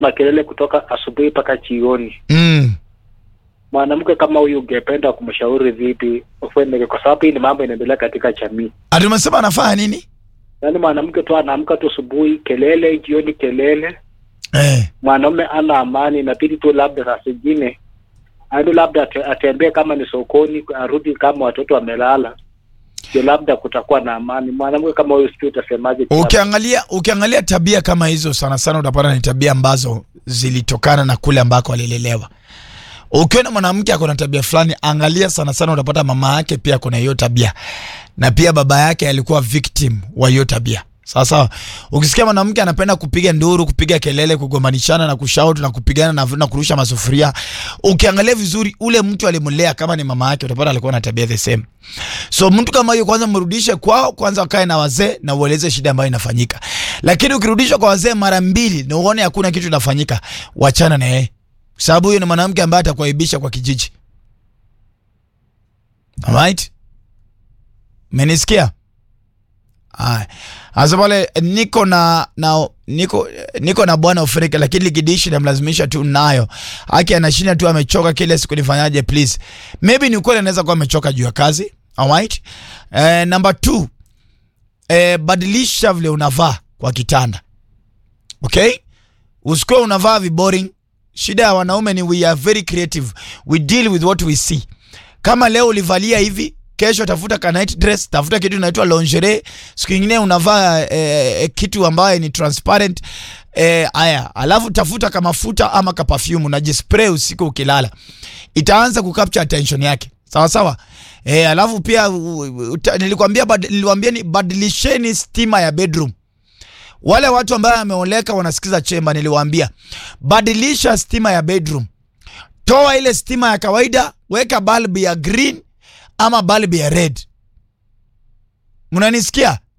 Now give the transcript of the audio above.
makelele kutoka asubuhi mpaka jioni. Mm. Mwanamke kama huyu ungependa kumshauri vipi ufanye, kwa sababu hii ni mambo inaendelea katika jamii. Ati umesema anafanya nini? Yaani mwanamke tu anaamka tu asubuhi kelele, jioni kelele, Eh. mwanaume ana amani, inabidi tu labda saa zingine aende labda ate- atembee kama ni sokoni, arudi kama watoto wamelala, ndio labda kutakuwa na amani. Mwanamke kama huyu sijui utasemaje? Ukiangalia ukiangalia tabia kama hizo sana sana utapata ni tabia ambazo zilitokana na kule ambako alilelewa. Ukiona mwanamke ako na tabia fulani, angalia sana sana utapata mama yake pia kuna hiyo tabia. Na pia baba yake alikuwa victim wa hiyo tabia. Sawa sawa. Ukisikia mwanamke anapenda kupiga nduru, kupiga kelele, kugombanishana na kushout na kupigana na, na kurusha masufuria, ukiangalia vizuri ule mtu alimlea kama ni mama yake, utapata alikuwa na tabia the same. So mtu kama huyo kwanza mrudishe kwao, kwanza wakae na wazee na ueleze shida ambayo inafanyika. Lakini ukirudishwa kwa wazee mara mbili na uone hakuna kitu inafanyika, wachana na yeye. Sababu huyo ni mwanamke ambaye atakuaibisha kwa kijiji. Alright? Menisikia? Aya. Asa pale niko na na niko niko na bwana Afrika lakini likidishi namlazimisha tu nayo. Haki anashinda tu amechoka kila siku nifanyaje please. Maybe ni kweli anaweza kuwa amechoka juu ya kazi. Alright? Eh, number two. Eh, badilisha vile unavaa kwa kitanda. Okay? Usikuwe unavaa viboring. Shida ya wanaume ni we are very creative. We deal with what we see. Kama leo ulivalia hivi, kesho tafuta ka night dress, tafuta kitu inaitwa lingerie, siku nyingine unavaa eh, kitu ambaye ni transparent eh, aya, alafu tafuta ka mafuta ama ka perfume unajispray usiku ukilala, itaanza kucapture attention yake, sawa sawa. Eh, alafu pia u- u- uta- nilikwambia bad, niliwaambia ni badilisheni stima ya bedroom wale watu ambao wameoleka wanasikiza chemba, niliwaambia badilisha stima ya bedroom, toa ile stima ya kawaida, weka bulb ya green ama bulb ya red. Mnanisikia?